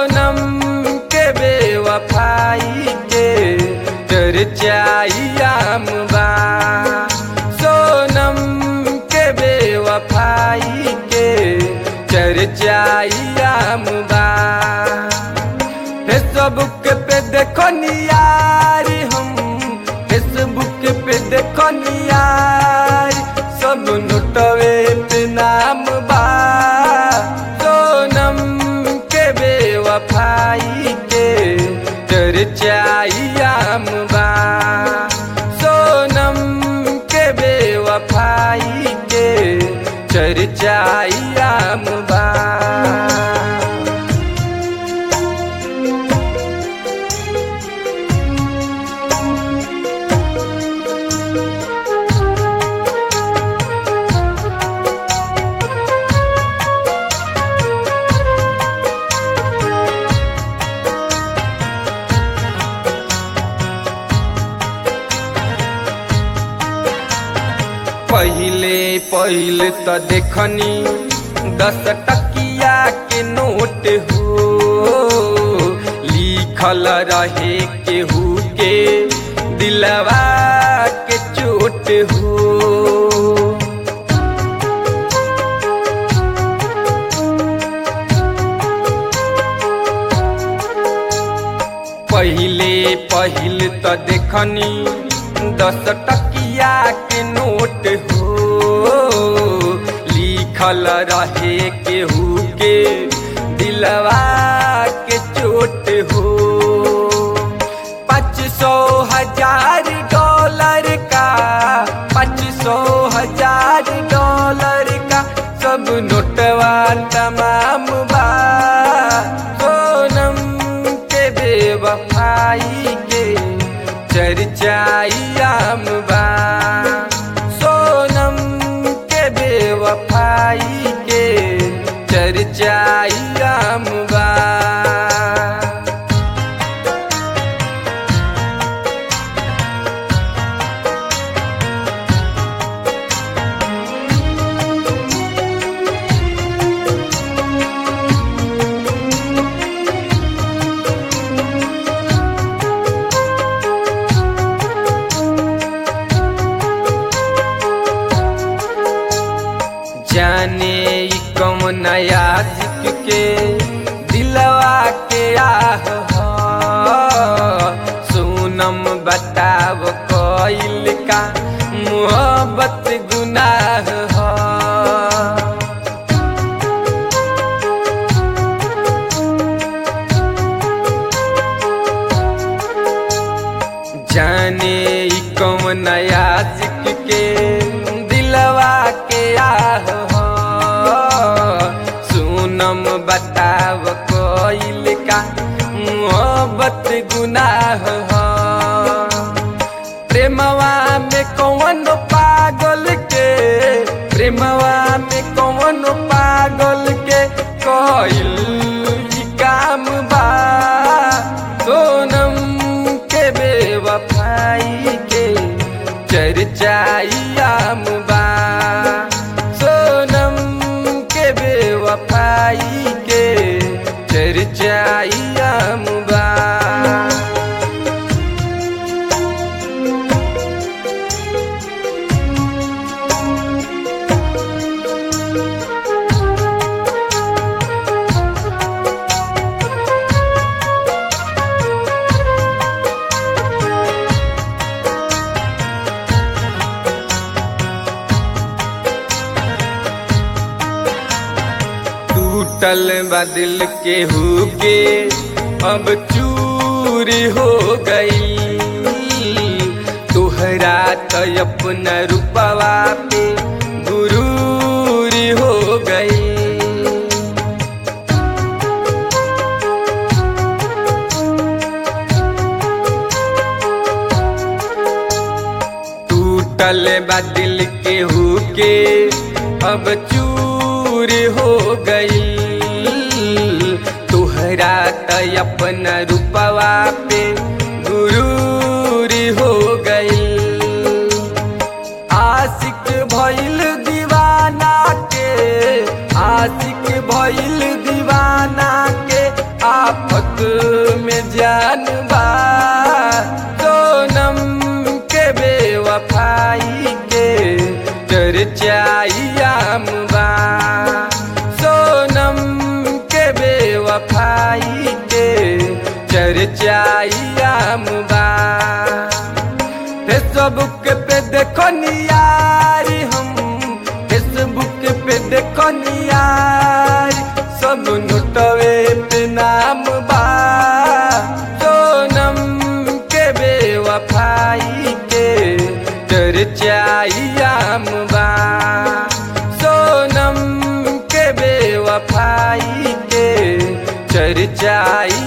सोनम के बेवफाई के चर्चाइयाम बा सोनम के बेवफाई के चर्चाइयाम बा फेसबुक पे देखो नियारी हम फेसबुक पे देखो नियारी सब नोटवे पे नाम बा सोनम के बेवफाई के चर्चाइयाम बा सोनम के बेवफाई के चर्चाइयाम बा पहिले पहिले त देखनी दस टकिया के नोट हो लिखल रहे केहू के दिलवा के चोट हो पहिले पहिले त देखनी दस टकिया के नोट हो लिखल रहे केहू के दिलवा के चोट हो पाँच सौ हजार डॉलर का पाँच सौ हजार डॉलर का सब नोटवा तमाम बा सोनम के बेवफाई के चर्चाइयाम बा सोनम के बेवफाई के चर्चाइयाम बा जाने ई कौन नया सिख के दिलवा के आह ह। सोनम बताव कइल का मोहब्बत गुनाह ह। जाने ई कौन नया सिख के दिलवा के आह हो सुनम बताव कोइल का मोहब्बत गुनाह हो प्रेमवा में कौन पागल के प्रेमवा में कौन पागल के कोइल ई काम बा सोनम के बेवफाई के चर्चाइयाम बा सोनम के बेवफाई के चर्चाइयाम बा टूटल बदल के हो के अब चूरी हो गई तोहरा तो अपना रूपवा पे गुरूरी हो गई टूटल बदल के हो के अब चूर हो गई तोहरा त अपना रूपवा पे गुरूर हो गई आशिक भइल दीवाना के आशिक भइल दीवाना के आफत में जान बा सोनम के बेवफाई के चर्चाइयाम बा सोनम के बेवफाई के चर्चाइयाम बा फेसबुक पे देखो नियारी हम फेसबुक पे देखो नियारी सब नोटवे पे नाम बा सोनम के बेवफाई के चर्चाइयाम बा सोनम के बेवफाई के चर्चाई